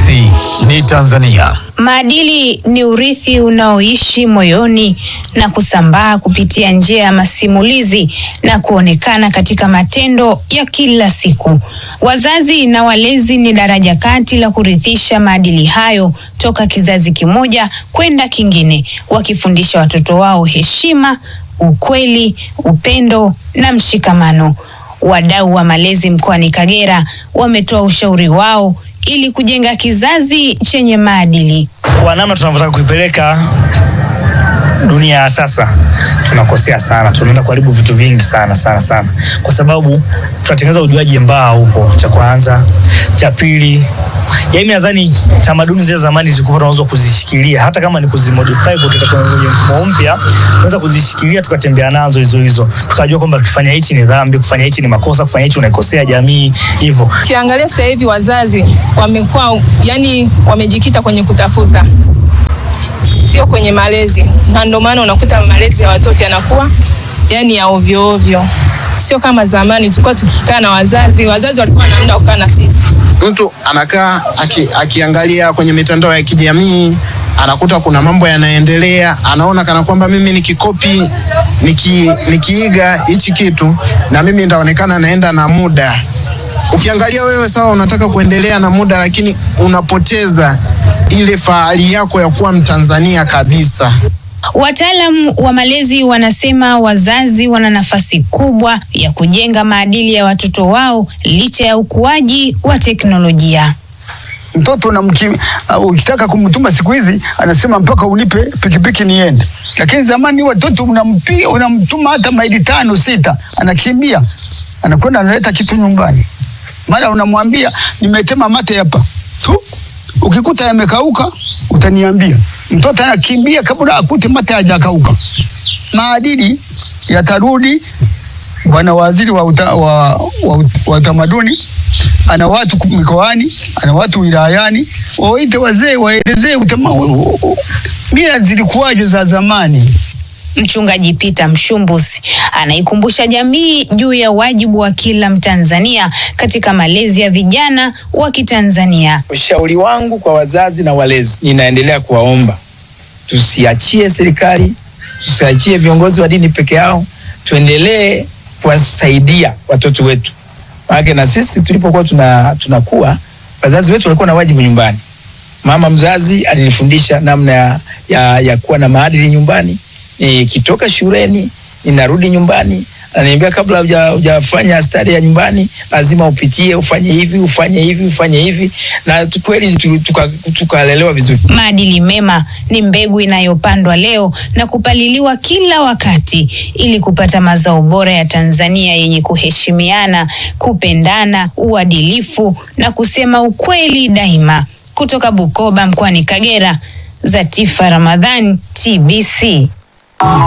Sisi ni Tanzania. Maadili ni urithi unaoishi moyoni na kusambaa kupitia njia ya masimulizi na kuonekana katika matendo ya kila siku. Wazazi na walezi ni daraja kati la kurithisha maadili hayo toka kizazi kimoja kwenda kingine, wakifundisha watoto wao heshima, ukweli, upendo na mshikamano. Wadau wa malezi mkoani Kagera wametoa ushauri wao ili kujenga kizazi chenye maadili. Kwa namna tunavyotaka kuipeleka dunia ya sasa, tunakosea sana, tunaenda kuharibu vitu vingi sana sana sana, kwa sababu tunatengeneza ujuaji mbaya huko. Cha kwanza, cha pili, yaani nadhani tamaduni zile zamani zilikuwa tunaweza kuzishikilia, hata kama ni kuzimodify kutoka kwenye mfumo mpya, tunaweza kuzishikilia tukatembea nazo hizo hizo, tukajua kwamba tukifanya hichi ni dhambi, kufanya hichi ni makosa, kufanya hichi unaikosea jamii, hivyo Ukiangalia sasa hivi wazazi wamekuwa yani, wamejikita kwenye kutafuta, sio kwenye malezi, na ndio maana unakuta malezi ya watoto yanakuwa yani ya ovyo ovyo, sio kama zamani tulikuwa tukikaa na wazazi. Wazazi walikuwa na muda wa kukaa na sisi. mtu anakaa aki, akiangalia kwenye mitandao ya kijamii anakuta kuna mambo yanaendelea, anaona kana kwamba mimi nikikopi niki, nikiiga hichi kitu na mimi ndaonekana naenda na muda. Ukiangalia wewe sawa, unataka kuendelea na muda, lakini unapoteza ile fahari yako ya kuwa Mtanzania kabisa. Wataalam wa malezi wanasema wazazi wana nafasi kubwa ya kujenga maadili ya watoto wao licha ya ukuaji wa teknolojia. mtoto unamki, uh, ukitaka kumtuma siku hizi anasema mpaka unipe pikipiki niende, lakini zamani watoto unampi, unamtuma hata maili tano sita, anakimbia anakwenda analeta kitu nyumbani, mara unamwambia nimetema mate hapa tu, ukikuta yamekauka utaniambia. Mtoto anakimbia kabla akute mate hajakauka. Maadili yatarudi. Bwana waziri wa, uta, wa, wa, wa utamaduni ana watu ku- mikoani, ana watu wilayani, wawaite wazee waelezee utama- u- u- mila zilikuwaje za zamani. Mchungaji Peter Mshumbusi anaikumbusha jamii juu ya wajibu wa kila Mtanzania katika malezi ya vijana wa Kitanzania. Ushauri wangu kwa wazazi na walezi, ninaendelea kuwaomba tusiachie serikali, tusiachie viongozi wa dini peke yao, tuendelee kuwasaidia watoto wetu. Maana na sisi tulipokuwa tuna tunakuwa, wazazi wetu walikuwa na wajibu nyumbani. Mama mzazi alinifundisha namna ya, ya, ya kuwa na maadili nyumbani. Nikitoka shuleni ninarudi nyumbani ananiambia kabla huja- hujafanya stari ya nyumbani lazima upitie ufanye hivi ufanye hivi ufanye hivi, na tu- kweli tu- tuka- tukalelewa vizuri. Maadili mema ni mbegu inayopandwa leo na kupaliliwa kila wakati ili kupata mazao bora ya Tanzania yenye kuheshimiana, kupendana, uadilifu na kusema ukweli daima. Kutoka Bukoba mkoani Kagera, Zatifa Ramadhani, TBC.